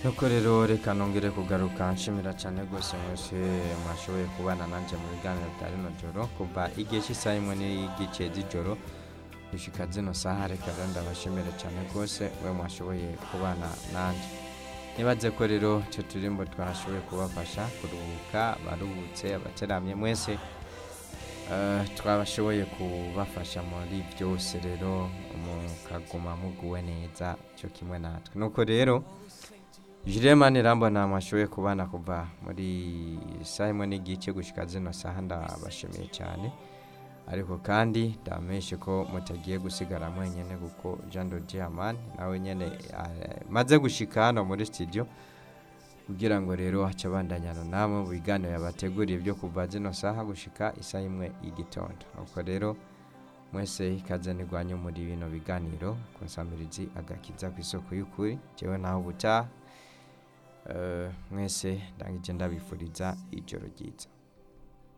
nuko rero reka nongere kugaruka nshimira cyane rwose mwese mwashoboye kubana nanjye mu biganiro bya rino joro kuva igihe cy'isaha imwe n'igice z'ijoro gushyika zino saha reka rero ndabashimira cyane rwose we mwashoboye kubana nanjye nibaze ko rero icyo turirimbo twashoboye kubafasha kuruhuka baruhutse abateramye mwese Eh, twabashoboye kubafasha muri byose rero mukaguma muguwe neza cyo kimwe natwe nuko rero jiremani rambona mwashoboye kubana kuva muri saa imwe n'igice gushyika zino saha ndabashimiye cyane ariko kandi ndamenyeshe ko mutagiye gusigara mwenyine kuko jean de diamani nawe nyine eh, maze gushyika hano muri studio kugira ngo rero hace abandanyana namwe mu biganiro yabateguriye byo kuva zino saha gushika isaha imwe y'igitondo nuko rero mwese ikaze ntirwanye muri bino biganiro ku nsamirizi agakiza ku isoko y'ukuri njyewe naho ubutaha Eh, mwese ndangije ndabifuriza ijoro ryiza